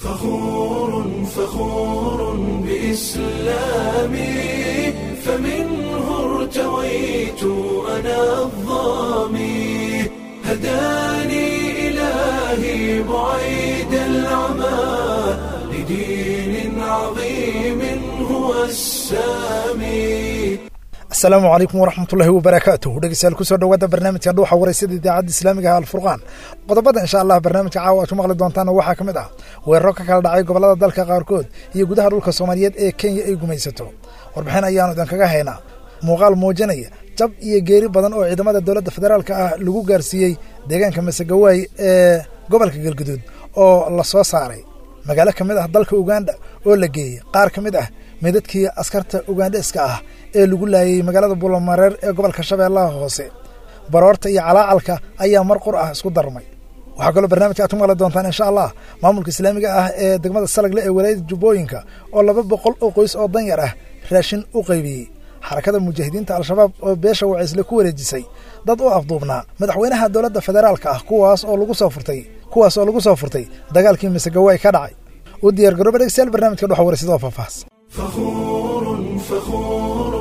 فخور فخور بإسلامي فمنه ارتويت أنا الظامي هداني إلهي بعيد العمى لدين عظيم هو السامي asalaamu calaykum waraxmatullaahi wabarakaatuh dhegeystayaal kusoo dhawaada barnaamijka dhuuxa wareysada idaacadda islaamiga ah alfurqaan qodobada insha allah barnaamijka caawa aad ku maqli doontaan waxaa ka mid ah weeraro ka kala dhacay gobollada dalka qaarkood iyo gudaha dhulka soomaaliyeed ee kenya ay gumaysato warbixin ayaanu idinkaga haynaa muuqaal muujinaya jab iyo geeri badan oo ciidamada dowladda federaalka ah lagu gaarsiiyey deegaanka masegawaay ee gobolka galguduud oo la soo saaray magaalo ka mid ah dalka uganda oo la geeyey qaar ka mid ah meydadkii askarta ugandheska ah ee lagu laayay magaalada buulamareer ee gobolka shabeellaha hoose baroorta iyo calaacalka ayaa mar qur ah isku darmay waxaa kaloo barnaamijka aad ku maqli doontaan insha allah maamulka islaamiga ah ee degmada salagle ee walaayada jubbooyinka oo laba boqol oo qoys oo danyar ah raashin u qaybiyey xarakada mujaahidiinta al-shabaab oo beesha wacaysle ku wareejisay dad u afduubnaa madaxweynaha dowladda federaalka ah kuwaas oo lagu soo furtay kuwaas oo lagu soo furtay dagaalkii masegawaay ka dhacay u diyaar garooba dhegstayaal barnamijka dhuxa waraysadoo faahfaahs فخور فخور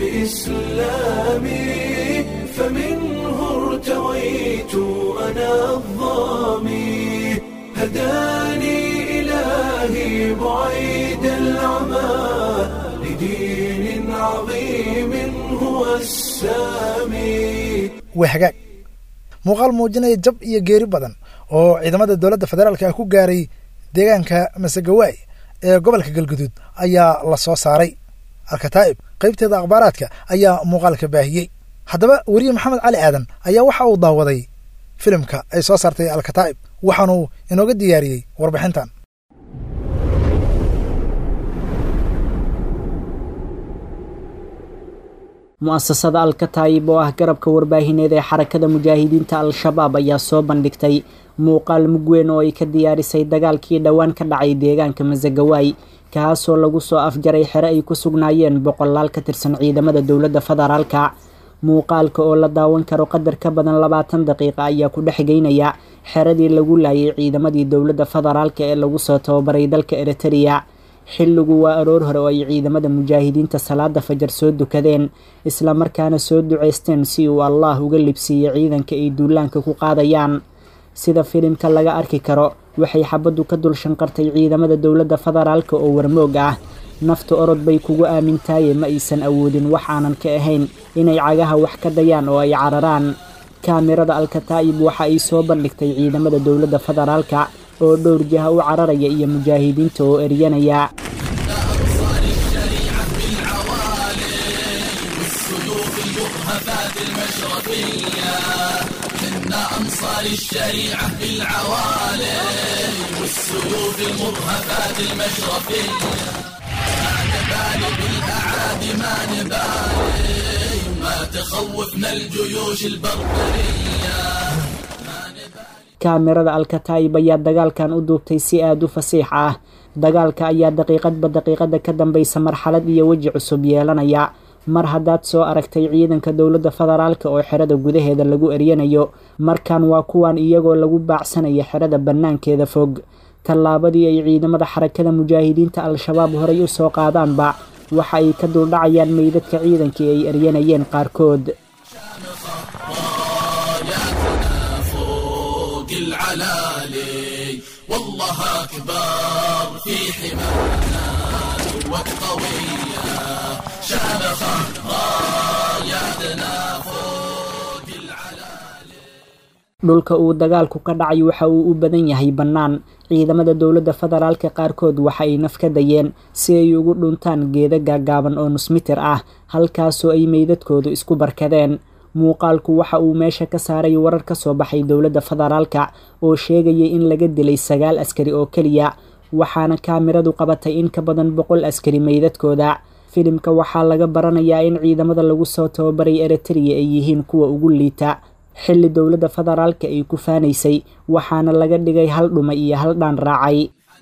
بإسلامي فمنه ارتويت أنا الظامي هداني إلهي بعيد العمى لدين عظيم هو السامي waa hagaag muuqaal muujinaya jab iyo geeri badan oo ciidamada dowladda federaalka ah ku gaaray deegaanka masegawaay ee gobolka galguduud ayaa la soo saaray alkataa'ib qaybteeda akhbaaraadka ayaa muuqaalka baahiyey haddaba weriye maxamed cali aadan ayaa waxa uu daawaday filimka ay soo saartay alkataa'ib waxaanuu inooga diyaariyey warbixintan mu'asasada alkataayib oo ah garabka warbaahineed ee xarakada mujaahidiinta al-shabaab ayaa soo bandhigtay muuqaal mugweyn oo ay ka diyaarisay dagaalkii dhowaan ka dhacay deegaanka masagawaay kaasoo lagu soo afjaray xere ay ku sugnaayeen boqolaal ka tirsan ciidamada dowladda federaalka muuqaalka oo la daawan karo qadar ka badan labaatan daqiiqa ayaa ku dhex geynaya xeradii lagu laayay ciidamadii dowladda federaalka ee lagu soo tababaray dalka eritereya xilligu waa aroor hore oo ay ciidamada mujaahidiinta salaada fajar soo dukadeen islamarkaana soo duceysteen si uu allaah uga libsiiyey ciidanka ay duulaanka ku qaadayaan sida filimka laga arki karo waxay xabaddu ka dul shanqartay ciidamada dowladda federaalka oo warmoog ah nafta orod bay kugu aamintaaye ma aysan awoodin wax aanan ka ahayn inay cagaha wax ka dayaan oo ay cararaan kaamirada alkataa'ib waxa ay soo bandhigtay ciidamada dowladda federaalka oo dhowr jiha u cararaya iyo mujaahidiinta oo eryanaya أنصار الشريعة بالعوالي والسيوف المرهفات المشرفية ما نبالي بالأعادي ما نبالي ما تخوفنا الجيوش البربرية kaamirada alkataayib ayaa dagaalkan u duubtay si aada u fasiix ah dagaalka ayaa daqiiqadba daqiiqada ka dambaysa marxalad iyo weji cusub yeelanaya mar haddaad soo aragtay ciidanka dowladda federaalka oo xerada gudaheeda lagu eryanayo markan waa kuwan iyagoo lagu baacsanaya xerada bannaankeeda fog tallaabadii ay ciidamada xarakada mujaahidiinta al-shabaab horay u soo qaadaanba waxa ay ka duldhacayaan meydadka ciidankii ay eryanayeen qaarkood العلالي والله أكبر في حمانا والقوية شامخة راياتنا فوق العلالي dhulka uu dagaalku ka dhacay waxa uu u badan yahay bannaan ciidamada dowladda federaalka qaarkood waxa ay naf ka dayeen si ay ugu dhuntaan geeda gaagaaban oo nusmitir ah halkaasoo ay meydadkoodu isku barkadeen muuqaalku waxa uu meesha ka saaray warar ka soo baxay dowladda federaalka oo sheegayay in laga dilay sagaal askari oo keliya waxaana kaamiradu qabatay in ka badan boqol askari meydadkooda filimka waxaa laga baranayaa in ciidamada lagu soo tababaray eritereya ay yihiin kuwa ugu liita xilli dowladda federaalka ay ku faanaysay waxaana laga dhigay hal dhuma iyo hal dhaan raacay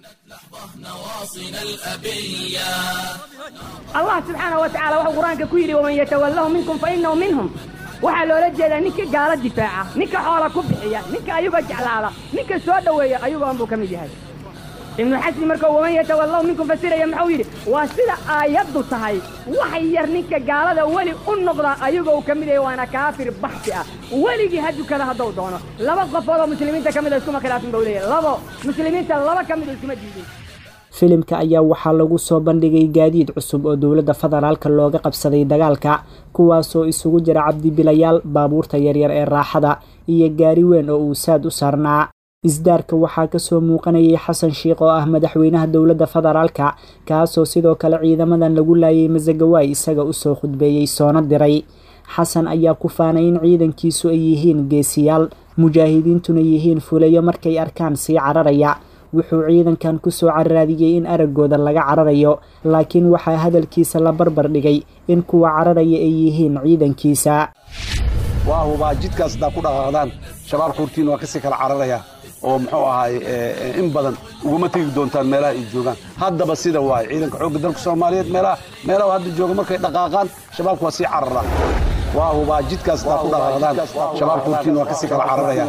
allah subxaanahu wa tacala wuxuu qur-aanka ku yidhi waman yatawallahu minkum fa inahu minhum waxaa loola jeedaa ninka gaalo difaaca ninka xoola ku bixiya ninka ayuga jeclaada ninka soo dhoweeya ayugoon buu ka mid yahay ibnu xasmi markuu waman yatawallahu minkum fasiraya muxuu yidhi waa sida aayaddu tahay wax yar ninka gaalada weli u noqda ayagoo ka mid yahay waana kaafir baxsi ah weligii ha dukada hadduu doono laba qofood oo muslimiinta ka mid a iskuma khilaafin buu leeyahay labo muslimiinta laba ka mid oo iskuma diidin filimka ayaa waxaa lagu soo bandhigay gaadiid cusub oo dowladda federaalka looga qabsaday dagaalka kuwaasoo isugu jira cabdibilayaal baabuurta yaryar ee raaxada iyo gaari weyn oo uu saad u saarnaa isdaarka waxaa kasoo muuqanayay xasan sheikh oo ah madaxweynaha dowladda federaalka kaasoo sidoo kale ciidamadan lagu laayay masagawaay isaga usoo khudbeeyey soona diray xasan ayaa ku faanay in ciidankiisu ay yihiin geesiyaal mujaahidiintuna yihiin fulayo markay arkaan sii cararaya wuxuu ciidankan kusoo cararaadiyey in araggooda laga cararayo laakiin waxaa hadalkiisa la barbar dhigay in kuwa cararaya ay yihiin ciidankiisa waa hubaa jidkaas haddaa ku dhaqaaqdaan shabaab xuurtiin waa kasii kala cararaya oo muxuu ahaay in badan uguma tegi doontaan meelaha ay joogaan haddaba sida waaye ciidanka xoogga dalka soomaaliyeed meelaha meelaha hadda jooga markay dhaqaaqaan shabaabku waa sii carara waa hubaa jidkaas haddaa ku dhaqaaqdaan shabaab xuurtiin waa kasii kala cararaya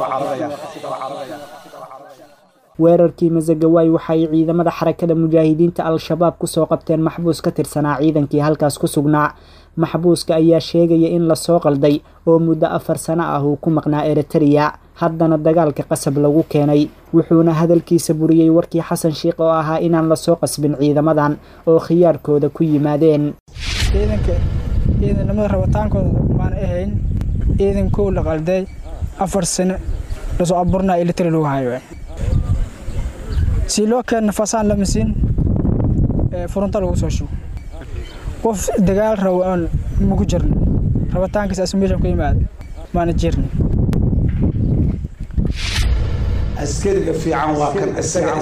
weerarkii masagawaay waxa ay ciidamada xarakada mujaahidiinta al-shabaab kusoo qabteen maxbuus ka tirsanaa ciidankii halkaas ku sugnaa maxbuuska ayaa sheegaya in lasoo qalday oo muddo afar sano ah uu ku maqnaa eritereya haddana dagaalka qasab lagu keenay wuxuuna hadalkiisa buriyey warkii xasan sheikh oo ahaa inaan lasoo qasbin ciidamadan oo khiyaarkooda ku yimaadeen ciidanka ciidanimada rabitaankooda maan ahayn ciidankoo la qalday afar sano lasoo abuurnaa elitari lagu hayo si loo keenna fasaan lama siin furunta lagu soo shugo qof dagaal rabo aan maku jirno rabitaankiisa asmeeshan ku yimaada maana jirno askariga fiican waa kan isaga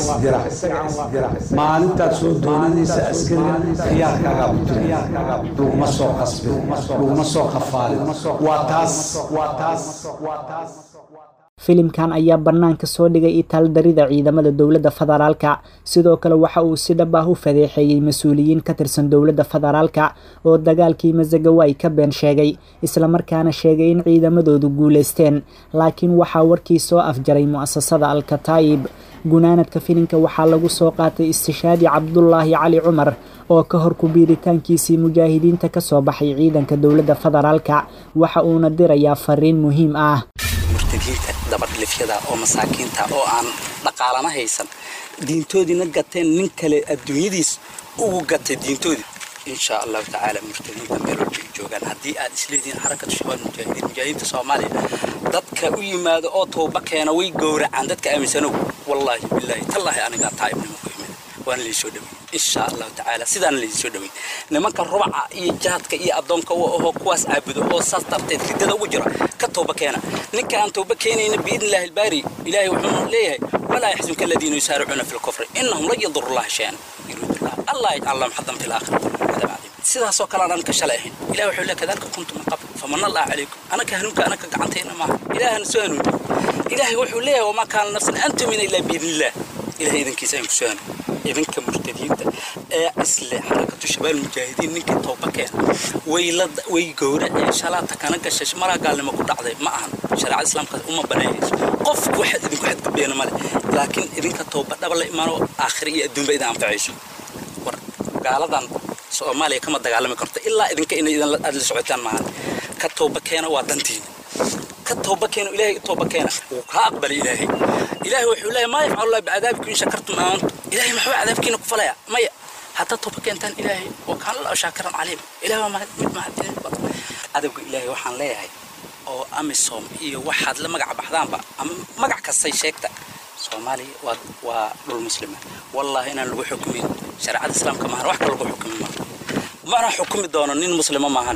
isdira maalintaad soo doonanaysa askariga khiyaarkaagaa ku jira laguma soo qasbin laguma soo qafaalin waa taas waa taas waa taas filimkan ayaa bannaanka soo dhigay itaaldarida ciidamada dowladda federaalka sidoo kale waxa uu si dhab ah u fadeexeeyey mas-uuliyiin ka tirsan dowladda federaalka oo dagaalkii masagawaay ka been sheegay islamarkaana sheegay in ciidamadoodu guulaysteen laakiin waxaa warkii soo afjaray mu'asasada al-kataa'ib gunaanadka filimka waxaa lagu soo qaatay istishaadi cabdulaahi cali cumar oo ka hor kubiiritaankiisii mujaahidiinta ka soo baxay ciidanka dowladda federaalka waxa uuna dirayaa fariin muhiim ah murtadiinta dabadhilifyada oo masaakiinta oo aan dhaqaalana haysan diintoodiina gateen nin kale adduunyadiis ugu gatay diintoodii insha allahu tacaala murtadiinta meel walba ay joogaan haddii aad isleedihiin xarakatu shabaab mujaahidiin mujaahidiinta soomaaliya dadka u yimaado oo tooba keena way gowracaan dadka aaminsanow wallaahi bilaahi tallaahi anigaa taa'ibnimo ku imid waana laysoo dhawey insha allahu tacaala sidaana laydinsoo dhawey nimanka rubaca iyo jaadka iyo addoonka u ahoo kuwaas caabudo oo saas darteed ridada ugu jira ka tooba keena ninka aan tooba keenayna biidni illaahi albaari ilaahay wuxuu leeyahay walaa yaxzunka aladiina yusaaricuuna fi lkufri innahum lan yaduru llaha shay-an yuriidullah allah yajcal lahum xadan fi laakhirati cadaab cadiim sidaasoo kale aan ka shalay ahayn ilahi wuxuu leeyahay kadalika kuntum min qabl famanna allah calaykum anaka hanuunka anaka gacantayna maaha ilaahana soo hanuuniyo ilaahay wuxuu leeyahay wamaa kaana nafsan an tumina ilaa biidnillah ilahay idankiisa aan ku soo hanuuniyo idinka murtadiinta ee isle xarakatu shabaal mujaahidiin ninkii tooba keena way la way gowraceen shalaata kana gashay maraa gaalnimo ku dhacday ma ahan shareecada islaamka uma banaynayso qof waxaad idinku xadgudbeena male laakiin idinka tooba dhaba la imaano aakhira iyo adduunba idin anfacayso war gaaladan soomaaliya kama dagaalami karto ilaa idinka inay idin aad la socotaan maahan ka tooba keena waa dantiina ka tooba keeno ilaahay tooba keena wuu kaa aqbalay ilaahay ilaahay wuxuu leeyahay maa yafcalu allah bicadaabikum in shakartum aamantum ilaahay maxuu cadaabkiina ku falaya maya haddaad tooba keentaan ilaahay wa kaana allahu shaakiran caliim ilahay waa mahad mid mahadcelin badan cadowga ilaahay waxaan leeyahay oo amisom iyo waxaad la magac baxdaanba ama magac kastay sheegta soomaaliya waa waa dhul muslima wallaahi inaan lagu xukumin shareecada islaamka maahan wax ka lagu xukumi maaha mana xukumi doono nin muslima maahan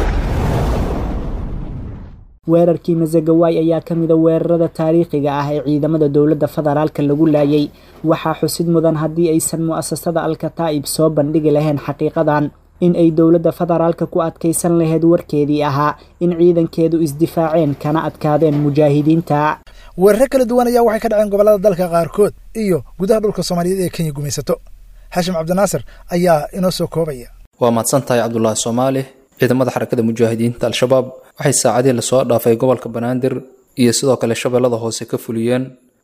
weerarkii masagawaay ayaa ka mida weerarada taariikhiga ah ee ciidamada dowladda federaalka lagu laayay waxaa xusid mudan haddii aysan mu'asasada al-kataa'ib soo bandhigi lahayn xaqiiqadan in ay dowladda federaalka ku adkaysan lahayd warkeedii ahaa in ciidankeedu isdifaaceen kana adkaadeen mujaahidiinta weeraro kala duwan ayaa waxay ka dhaceen gobollada dalka qaarkood iyo gudaha dhulka soomaaliyeed ee kenya gumaysato xashim cabdinaasir ayaa inoo soo koobaya waa mahadsan tahay cabdulaahi soomaali ciidamada xarakada mujaahidiinta al-shabaab waxay saacadihii lasoo dhaafay gobolka banaadir iyo sidoo kale shabeellada hoose ka fuliyeen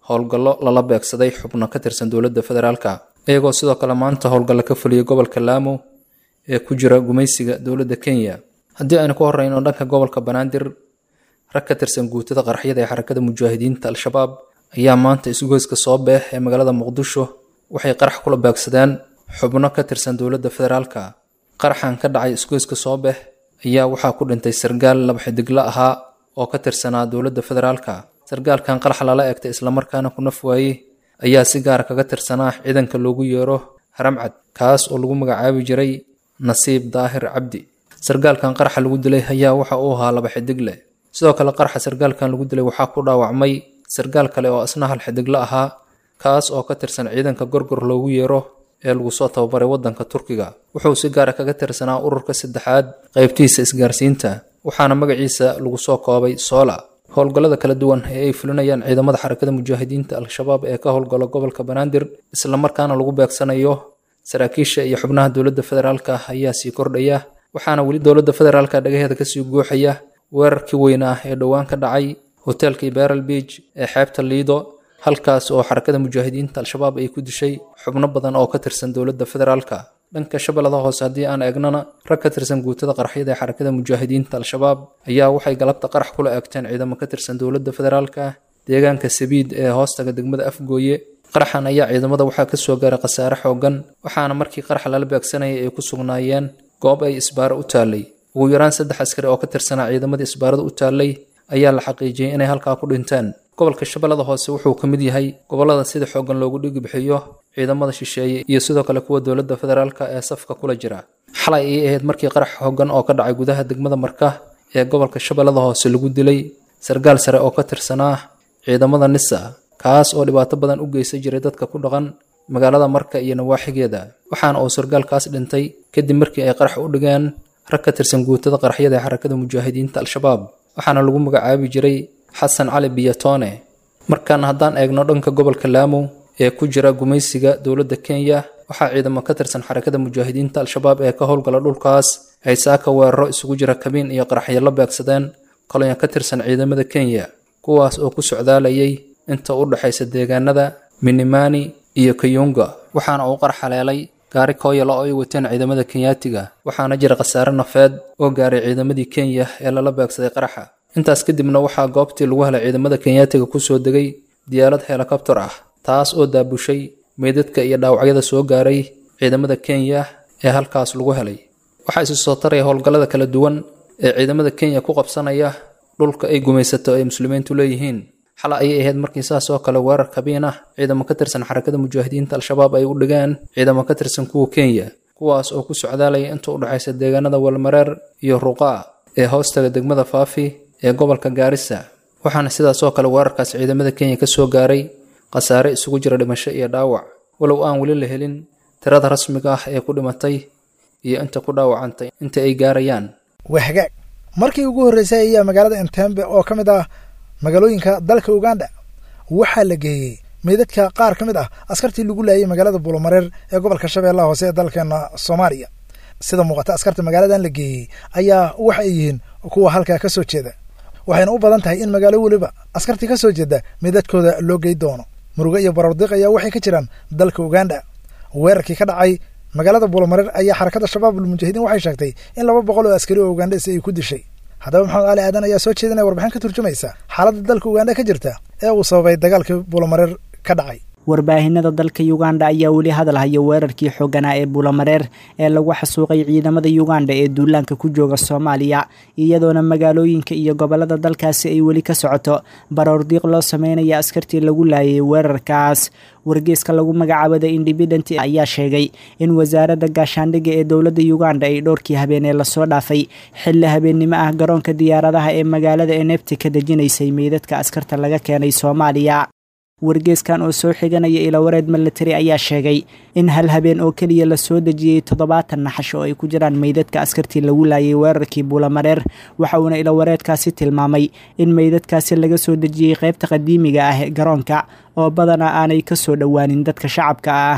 howlgallo lala beegsaday xubno ka tirsan dowladda federaalka iyagoo sidoo kale maanta howlgallo ka fuliyey gobolka laamo ee ku jira gumaysiga dowladda kenya haddii aynu ku horeyno dhanka gobolka banaadir rag ka tirsan guutada qaraxyada ee xarakada mujaahidiinta al-shabaab ayaa maanta isgoyska soo beex ee magaalada muqdisho waxay qarax kula beegsadeen xubno ka tirsan dowladda federaalka qaraxan ka dhacay isgoyska soo beex ayaa waxaa ku dhintay sargaal laba xidigla ahaa oo ka tirsanaa dowladda federaalka sargaalkan qarax lala eegtay islamarkaana ku naf waayey ayaa si gaara kaga tirsanaa ciidanka loogu yeero haramcad kaas oo lagu magacaabi jiray nasiib daahir cabdi sargaalkan qaraxa lagu dilay ayaa waxa uu ahaa laba xidigle sidoo kale qaraxa sargaalkan lagu dilay waxaa ku dhaawacmay sargaal kale oo isna hal xidigla ahaa kaas oo ka tirsan ciidanka gorgor loogu yeero ee lagu soo tababaray waddanka turkiga wuxuu si gaara kaga tirsanaa ururka saddexaad qaybtiisa isgaarsiinta waxaana magaciisa lagu soo koobay soola howlgallada kala duwan ee ay fulinayaan ciidamada xarakada mujaahidiinta al-shabaab ee ka howlgala gobolka banaadir islamarkaana lagu beegsanayo saraakiisha iyo xubnaha dowladda federaalka ayaa sii kordhaya waxaana weli dowladda federaalka dhagaheeda kasii guuxaya weerarkii weynaa ee dhowaan ka dhacay hoteelkii beral beach ee xeebta liido halkaas oo xarakada mujaahidiinta al-shabaab ay ku dishay xubno badan oo ka tirsan dowladda federaalka dhanka shabeellada hoose haddii aan eegnana rag ka tirsan guutada qaraxyada ee xarakada mujaahidiinta al-shabaab ayaa waxay galabta qarax kula eegteen ciidamo ka tirsan dowladda federaalka deegaanka sabiid ee hoostaga degmada afgooye qaraxan ayaa ciidamada waxaa kasoo gaaray khasaare xoogan waxaana markii qaraxa lala beegsanayay ay ku sugnaayeen goob ay isbaaro u taallay ugu yaraan saddex askari oo ka tirsanaa ciidamadii isbaarada u taallay ayaa la xaqiijiyey inay halkaa ku dhinteen gobolka shabeellada hoose wuxuu ka mid yahay gobollada sida xooggan loogu dhigi bixiyo ciidamada shisheeye iyo sidoo kale kuwa dowladda federaalka ee safka kula jira xalay ayay ahayd markii qarax xooggan oo ka dhacay gudaha degmada marka ee gobolka shabeellada hoose lagu dilay sargaal sare oo ka tirsanaa ciidamada nisa kaas oo dhibaato badan u geysan jiray dadka ku dhaqan magaalada marka iyo nawaaxigeeda waxaana uu sargaalkaas dhintay kadib markii ay qarax u dhigeen rag ka tirsan guutada qaraxyada ee xarakada mujaahidiinta al-shabaab waxaana lagu magacaabi jiray xasan cali biyatone markaana haddaan eegno dhanka gobolka laamo ee ku jira gumaysiga dowladda kenya waxaa ciidamo ka tirsan xarakada mujaahidiinta al-shabaab ee ka howlgala dhulkaas ay saaka weeraro isugu jira kabiin iyo qaraxyo la beegsadeen kolonya ka tirsan ciidamada kenya kuwaas oo ku socdaalayay inta u dhexaysa deegaanada minimani iyo kayunga waxaana uu qarax haleelay gaari kooyala oo ay wateen ciidamada kenyaatiga waxaana jira khasaare nafeed oo gaaray ciidamadii kenya ee lala beegsaday qaraxa intaas kadibna waxaa goobtii lagu helay ciidamada kenyaatiga kusoo degay diyaarad helikobtar ah taas oo daabushay meydadka iyo dhaawacyada soo gaaray ciidamada kenya ee halkaas lagu helay waxaa isu soo taraya howlgallada kala duwan ee ciidamada kenya ku qabsanaya dhulka ay gumaysato ay muslimiintu leeyihiin xala ayay ahayd markii saas oo kale weerar kabiin ah ciidamo ka tirsan xarakada mujaahidiinta al-shabaab ay u dhigeen ciidamo ka tirsan kuwa kenya kuwaas oo ku socdaalaya inta u dhexaysa deegaanada walmareer iyo ruqaa ee hoostaga degmada faafi ee gobolka gaarisa waxaana sidaas oo kale weerarkaas ciidamada kenya ka soo gaaray khasaare isugu jira dhimasho iyo dhaawac walow aan weli la helin tirada rasmiga ah ee ku dhimatay iyo inta ku dhaawacantay inta ay gaarayaan waa hagaag markii ugu horreysay ayaa magaalada entembe oo ka mid ah magaalooyinka dalka uganda waxaa la geeyey meydadka qaar ka mid ah askartii lagu laayay magaalada buulomareer ee gobolka shabeellaha hoose ee dalkeena soomaaliya sida muuqata askarta magaaladan la geeyey ayaa waxa ay yihiin kuwa halkaa ka soo jeeda waxayna u badan tahay in magaalo weliba askartii ka soo jeeda meydadkooda loo gey doono muruge iyo barardiiq ayaa waxay ka jiraan dalka uganda weerarkii ka dhacay magaalada buulomareer ayaa xarakada shabaab almujaahidiin waxay sheegtay in laba boqol oo askari oo ugandhesi ay ku dishay haddaba maxamed ali aadan ayaa soo jeedinaya warbixin ka turjumaysa xaaladda dalka uganda ka jirta ee uu sababay dagaalkii buulomareer ka dhacay warbaahinada dalka uganda ayaa weli hadal haya weerarkii xooganaa ee buulamareer ee lagu xasuuqay ciidamada uganda ee duulaanka ku jooga soomaaliya iyadoona magaalooyinka iyo gobolada dalkaasi ay weli ka socoto baroordiiq loo sameynaya askartii lagu laayay weerarkaas wargeeska lagu magacaabo the independent ayaa sheegay in wasaaradda gaashaandhigga ee dowladda uganda ay dhowrkii habeenee lasoo dhaafay xilli habeennimo ah garoonka diyaaradaha ee magaalada enebti ka dejinaysay meydadka askarta laga keenay soomaaliya wargeeskan oo soo xiganaya ilawareed milatari ayaa sheegay in hal habeen oo keliya lasoo dejiyey toddobaatan naxash oo ay ku jiraan meydadka askartii lagu laayay weerarkii buulamareer waxa uuna ilawareedkaasi tilmaamay in meydadkaasi laga soo dejiyey qaybta qadiimiga ah ee garoonka oo badanaa aanay ka soo dhowaanin dadka shacabka ah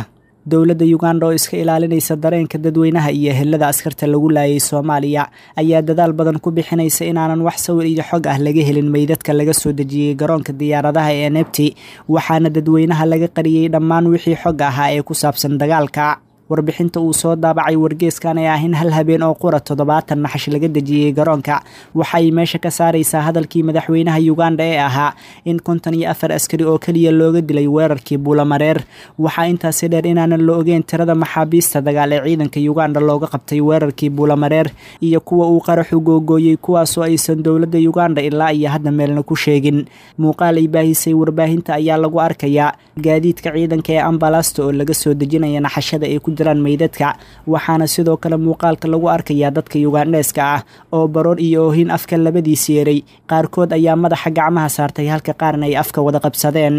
dowladda uganda oo iska ilaalinaysa dareenka dadweynaha iyo ehelada askarta lagu laayay soomaaliya ayaa dadaal badan ku bixinaysa inaanan wax sawir iyo xog ah laga helin meydadka laga soo dejiyey garoonka diyaaradaha ee nebti waxaana dadweynaha laga qariyey dhammaan wixii xog ahaa ee ku saabsan dagaalka warbixinta uu soo daabacay wargeeskan ee ah in hal habeen oo qura toddobaatan naxash laga dejiyey garoonka waxa ay meesha ka saaraysaa hadalkii madaxweynaha uganda ee ahaa in konton iyo afar askari oo keliya looga dilay weerarkii buulamareer waxaa intaasi dheer inaanan la ogeyn tirada maxaabiista dagaal ee ciidanka uganda looga qabtay weerarkii buulamareer iyo kuwa uu qaraxu googooyey kuwaasoo aysan dowladda uganda ilaa iyo hadda meelna ku sheegin muuqaal ay baahisay warbaahinta ayaa lagu arkayaa gaadiidka ciidanka ee ambalasta oo laga soo dejinaya naxashada ay ku jiraan meydadka waxaana sidoo kale muuqaalka lagu arkayaa dadka yugandheeska ah oo baroor iyo oohin afka labadiis yeeray qaarkood ayaa madaxa gacmaha saartay halka qaarna ay afka wada qabsadeen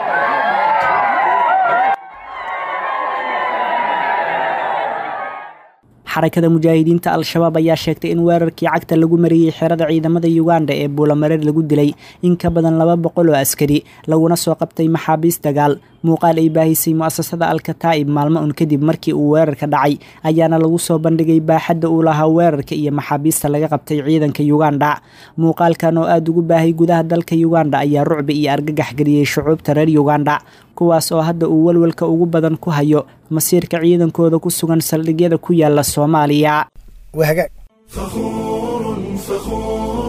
xarakada mujaahidiinta al-shabaab ayaa sheegtay in weerarkii cagta lagu mariyey xerada ciidamada uganda ee buulamareer lagu dilay in ka badan laba boqol oo askari laguna soo qabtay maxaabiis dagaal muuqaal ay baahisay mu'asasada alkataa'ib maalmo un kadib markii uu weerarka dhacay ayaana lagu soo bandhigay baaxadda uu lahaa weerarka iyo maxaabiista laga qabtay ciidanka uganda muuqaalkan oo aada ugu baahay gudaha dalka uganda ayaa rucbi iyo argagax geliyey shucuubta reer uganda kuwaas oo hadda uu walwalka ugu badan ku hayo masiirka ciidankooda ku sugan saldhigyada ku yaala soomaaliya wahagaag فخور فخور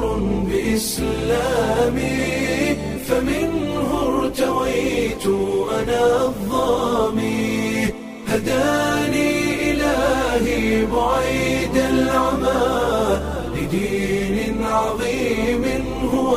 بإسلامي فمنه ارتويت أنا الظامي هداني إلهي بعيد العمى لدين عظيم هو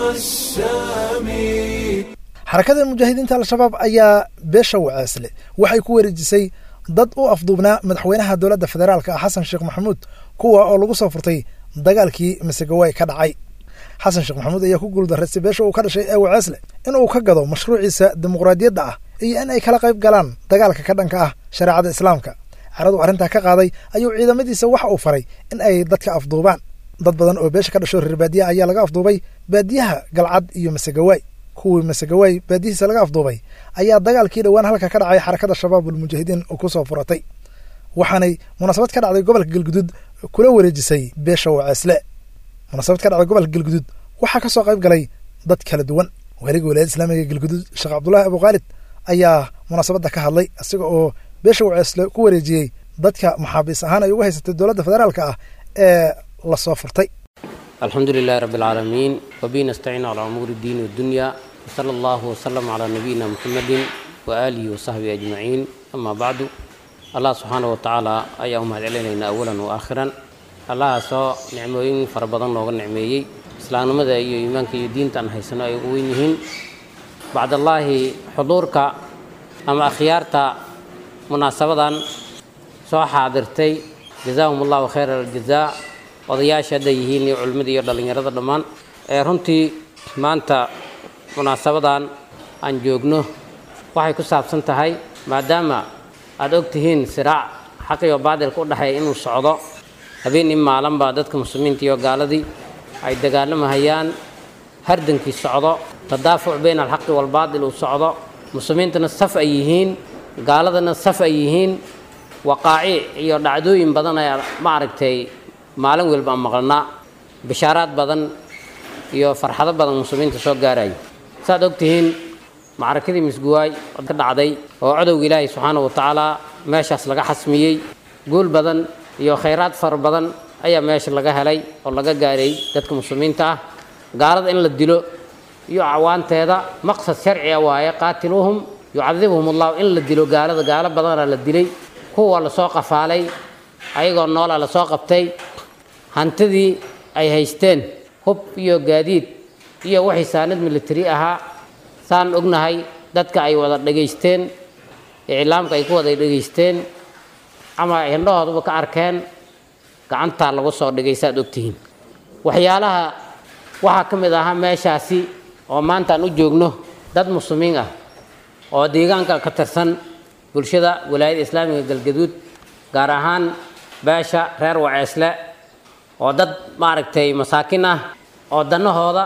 السامي xarakada mujaahidiinta al-shabaab ayaa beesha waceesle waxay ku wareejisay dad u afduubnaa madaxweynaha dowladda federaalka ah xasan sheekh maxamuud kuwa oo lagu soo furtay dagaalkii masegawaay ka dhacay xasan sheekh maxamuud ayaa ku guuldarraystay beesha uu ka dhashay ee waceesle in uu ka gado mashruuciisa dimuqraadiyadda ah iyo in ay kala qayb galaan dagaalka ka dhanka ah shareecada islaamka caradu arrintaa ka qaaday ayuu ciidamadiisa waxa uu faray in ay dadka afduubaan dad badan oo beesha ka dhasho reer baadiyaha ayaa laga afduubay baadiyaha galcad iyo masegawaay kuwii masegawaay baadihiisa laga afduubay ayaa dagaalkii dhowaan halka ka dhacay xarakada shabaabulmujaahidiin ku soo furatay waxaanay munaasabad ka dhacday gobolka galguduud kula wareejisay beesha waceesle munaasabad ka dhacday gobolka galguduud waxaa ka soo qayb galay dad kala duwan waaliga walaayada islaamiga galguduud sheekh cabdulaahi abukhaalid ayaa munaasabadda ka hadlay isaga oo beesha waceesle ku wareejiyey dadka maxaabiis ahaan ay uga haysatay dowladda federaalka ah ee la soo furtay الحمد لله رب العالمين وبه نستعين على أمور الدين والدنيا وصلى الله وسلم على نبينا محمد وآله وصحبه أجمعين أما بعد الله سبحانه وتعالى أي أمه علينا أولا وآخرا الله سو نعموين فربضان لوغا نعميي إسلام ماذا أي إيمانك يدين تنهيسنا أي وينهن بعد الله حضورك أما أخيارتا مناسبة سو حاضرتي جزاهم الله خير الجزاء odayaasha hadda yihiin iyo culimmada iyo dhallinyarada dhammaan ee runtii maanta munaasabadan aan joogno waxay ku saabsan tahay maadaama aada og tihiin siraac xaq iyo baadilka u dhexeeya inuu socdo habeen in maalanba dadka muslimiinta iyo gaaladii ay dagaalamahayaan hardankii socdo tadaafuc bayna alxaqi waalbaadil uu socdo muslimiintana saf ay yihiin gaaladana saf ay yihiin waqaaci iyo dhacdooyin badan ayaa maaragtay maalin walba aan maqlanaa bishaaraad badan iyo farxado badan muslimiinta soo gaaraya saaad og tihiin macrakadii misguwaay ka dhacday oo codowga ilaahay subxaana wa tacaala meeshaas laga xasmiyey guul badan iyo khayraad fara badan ayaa meesha laga helay oo laga gaaray dadka muslimiinta ah gaalada in la dilo iyo cawaanteeda maqsad sharciga waaye qaatiluuhum yucadibhum allahu in la dilo gaalada gaalo badana la dilay kuwa lasoo qafaalay ayagoo noola lasoo qabtay hantidii ay haysteen hub iyo gaadiid iyo wixii saanad militari ahaa saan ognahay dadka ay wada dhegaysteen iclaamka ay ku wada dhegaysteen ama ay hindhahooduba ka arkeen gacantaa lagu soo dhigay saaad ogtihiin waxyaalaha waxaa ka mid ahaa meeshaasi oo maanta aan u joogno dad muslimiin ah oo deegaanka ka tirsan bulshada walaayada islaamiga galgaduud gaar ahaan beesha reer waceesle oo dad maaragtay masaakin ah oo dannahooda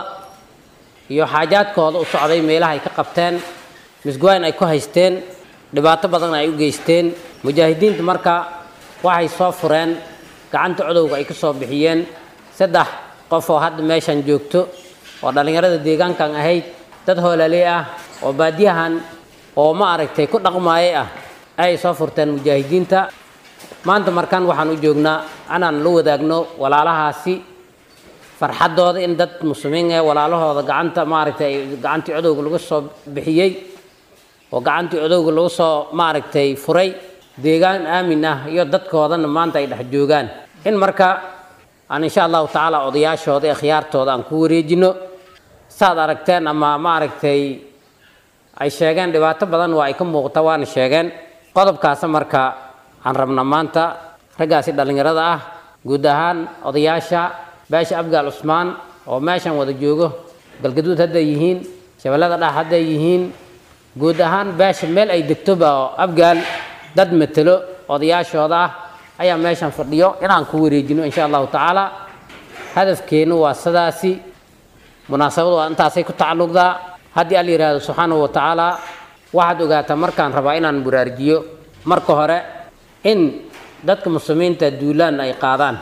iyo xaajaadkooda u socday meelaha ay ka qabteen misgwaayn ay ku haysteen dhibaato badan ay u geysteen mujaahidiinta marka waxay soo fureen gacanta codowga ay ka soo bixiyeen saddex qof oo hadda meeshan joogto oo dhallinyarada deegaankan ahayd dad hoolaaley ah oo baadiyahan oo ma aragtay ku dhaqmaayay ah ayay soo furteen mujaahidiinta maanta markan waxaan u joognaa inaan la wadaagno walaalahaasi farxaddooda in dad muslimiin ee walaalahooda gacanta maaragtay gacantii codowga lagu soo bixiyey oo gacantii codowga lagu soo maaragtay furay deegaan aamin ah iyo dadkoodana maanta ay dhex joogaan in marka aan insha allahu tacaala odayaashooda ee khiyaartooda aan ku wareejino saad aragteen ama maaragtay ay sheegeen dhibaato badan waa ay ka muuqata waana sheegeen qodobkaasa marka aan rabna maanta raggaasi dhallinyarada ah guud ahaan odayaasha beesha abgaal cusmaan oo meeshan wada joogo galgaduud hadday yihiin shabeellada dhax hadday yihiin guud ahaan beesha meel ay degtoba oo abgaal dad matelo odayaashooda ah ayaa meeshan fadhiyo inaan ku wareejino insha allahu tacaala hadafkeennu waa sidaasi munaasabadu waa intaasay ku tacalluqdaa haddii al yidhaahdo subxaanahu wa tacaala waxaad ogaataa markaan rabaa inaan buraarjiyo marka hore in dadka muslimiinta duulaan ay qaadaan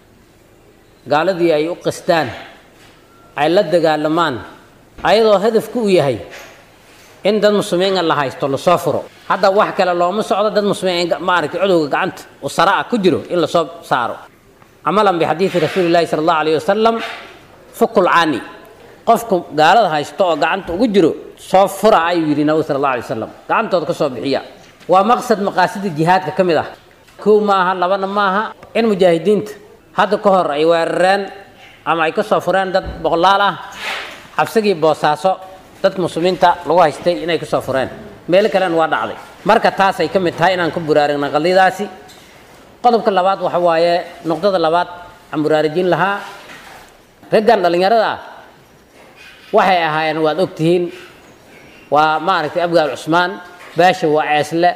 gaaladii ay u qastaan ay la dagaalamaan ayadoo hadafku u yahay in dad muslimiina la haysto lasoo furo hadda wax kale looma socdo dad muslimiin maaragtay cudowga gacanta u sara ah ku jiro in lasoo saaro camalan bixadiidi rasuuli llahi sala allahu alayhi wasalam fukul cani qofku gaalada haysto oo gacanta ugu jiro soo fura ayuu yidhi nabi sala allah alay wasalam gacantooda ka soo bixiya waa maqsad maqaasida jihaadka ka mid ah kow maaha labana maaha in mujaahidiinta hadda ka hor ay weerareen ama ay ka soo fureen dad boqolaal ah xabsigii boosaaso dadka muslimiinta lagu haystay inay ka soo fureen meelo kalena waa dhacday marka taas ay ka mid tahay inaan ku buraarigna qadiyadaasi qodobka labaad waxa waaye nuqdada labaad aan buraarijin lahaa raggan dhallinyarada ah waxay ahaayeen waad ogtihiin waa maaragtay abgaal cusmaan baasha waa ceesle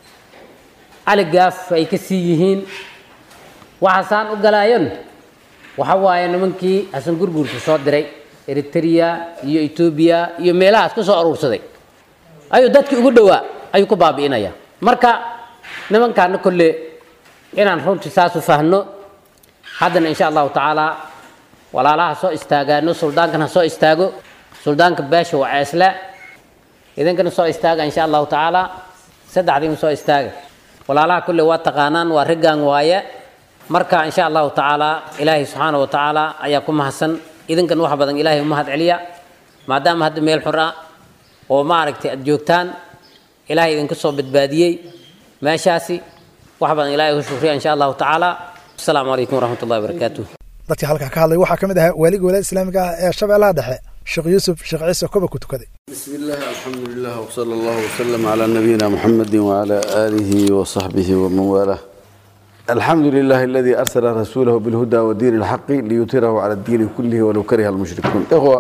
cali gaaf ay ka sii yihiin waxaasaan u galaayan waxa waaye nimankii xasan gurguurka soo diray eritrea iyo etoobiya iyo meelahaas ka soo aruursaday ayuu dadkii ugu dhowaa ayuu ku baabi'inaya marka nimankaana kolle inaan runtii saas u fahno haddana insha allahu tacaala walaalaha soo istaagaano suldaankana soo istaago suldaanka beesha waa ceesle idinkana soo istaaga insha allahu tacaala saddexdiima soo istaaga walaalaha kulle waa taqaanaan waa raggan waaye marka insha allahu tacaala ilaahay subxaana wa tacaala ayaa ku mahadsan idinkan wax badan ilaahay umahad celiya maadaama hadda meel xur ah oo maaragtay aad joogtaan ilaahay idinka soo badbaadiyey meeshaasi wax badan ilaahay u shukriya insha allahu tacaala asalaamu calaykum waraxmat ullahi wabarakaatuh dadkii halkaa ka hadlay waxaa ka mid ahaa waaliga walaada islaamiga ah ee shabeellaha dhexe sheekh yuusuf sheekh ciise koba ku tukaday بسم الله الحمد لله وصلى الله وسلم على نبينا محمد وعلى آله وصحبه ومن والاه الحمد لله الذي أرسل رسوله بالهدى ودين الحق ليطيره على الدين كله ولو كره المشركون إخوة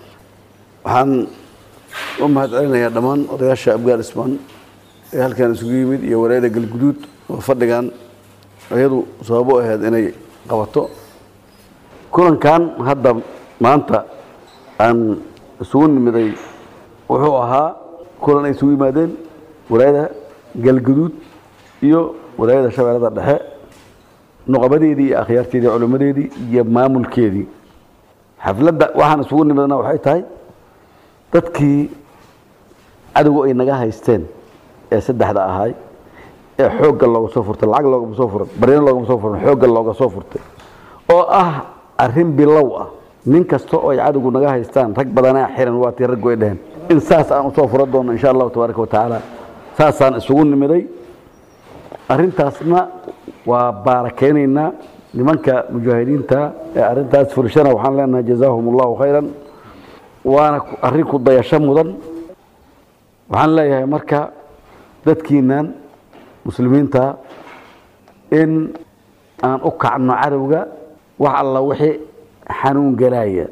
waxaan u mahadcelinayaa dhammaan odayaasha abgaal ismaan ee halkan isugu yimid iyo wareeda galguduud oo fadhigan iyadu sababo ahayd inay qabato kulankan hadda maanta aan isugu nimiday wuxuu ahaa kulan ay isugu yimaadeen walaayada galguduud iyo walaayada shabeellada dhexe nuqabadeedii iyo akhyaarteedii culimmadeedii iyo maamulkeedii xafladda waxaan isugu nimidna waxay tahay dadkii cadowgu ay naga haysteen ee saddexda ahaay ee xoogga looga soo furtay lacag loogama soo furan baryana loogama soo furan xoogga looga soo furtay oo ah arrin bilow ah nin kasta oo ay cadowgu naga haystaan rag badanaa xiran waa tii raggu ay dheheen in saas aan usoo furan doono insha allahu tabaaraka wa tacaala saasaan isugu nimiday arrintaasna waa baarakeynaynaa nimanka mujaahidiinta ee arrintaas fulshana waxaan leenahay jazaahum allahu khayran waana arrin ku dayasho mudan waxaan leeyahay marka dadkiinan muslimiinta in aan u kacno cadowga wax alla wixii xanuun galaaya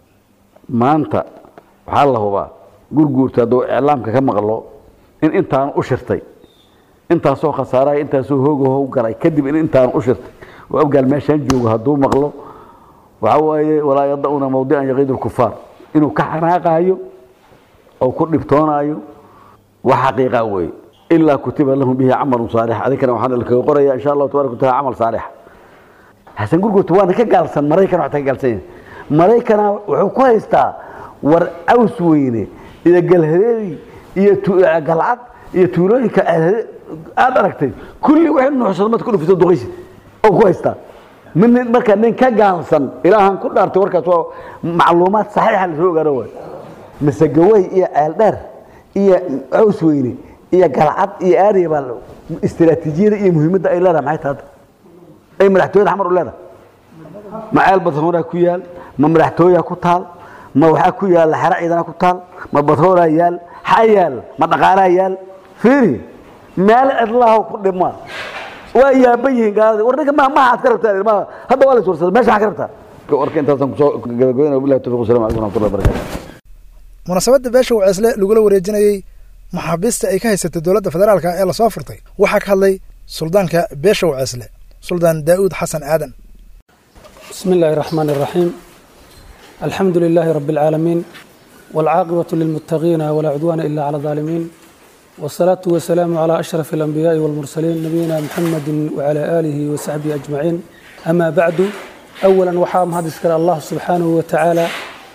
maanta waxaa la hubaa gurguurta hadduu iclaamka ka maqlo in intaan u shirtay intaasoo khasaaraya intaasoo hoogahow galay kadib in intaan u shirtay oo abgaal meeshaan joogo hadduu maqlo waxaa waaye walaa yada-una mawdican yaqiidu lkufaar inuu ka xanaaqaayo oo ku dhibtoonaayo wax xaqiiqa weeye ilaa kutiba lahum bihi camalun saalix adinkana waxaana lakaga qoraya insha allahu tabaraka wataala camal saalix xasan gurgurta waana ka gaalsan maraykan waxta ka gaalsan yahay maraykana wuxuu ku haystaa war caws weyne iyo galhadeedi iyo tu- galcad iyo tuulooyinka aad aad aragtay kulli waxay nuuxsado mad ku dhufisa duqaysi oo ku haystaa min marka nin ka gaalsan ilaahan ku dhaartay warkaas waa macluumaad saxiixa lasoo ogaano waay masagawey iyo ceeldheer iyo caws weyne iyo galcad iyo aariya baa la- istiraatiijiyada iyo muhiimadda ay leedahay maxay tahay ay madaxtooyada xamar u leedahay ma ceel badhooraa ku yaal ma madaxtooyaa ku taal ma waxaa ku yaal xero ciidana ku taal ma badhooraa yaal xaa yaal ma dhaqaalaa yaal fiiri meel cidlaha ku dhima waa yaaban yihiin gaaladii war ninka ma maha aad ka rabtaa ma hadda waa la iswarsada meesha maxaa ka rabtaa warka intaasaan kusoo gabagabeynaya wabillahi tawfiq wasalamu calaykum waraxmatullahi wabarakatu munaasabadda beesha waceesle lagula wareejinayey maxaabiista ay ka haysatay dowladda federaalka ee lasoo furtay waxaa ka hadlay suldaanka beesha waceesle suldaan daa'uud xasan aadan بسم الله الرحمن الرحيم الحمد لله رب العالمين والعاقبة للمتقين ولا عدوان إلا على الظالمين والصلاة والسلام على أشرف الأنبياء والمرسلين نبينا محمد وعلى آله وصحبه أجمعين أما بعد أولا وحام هذا الله سبحانه وتعالى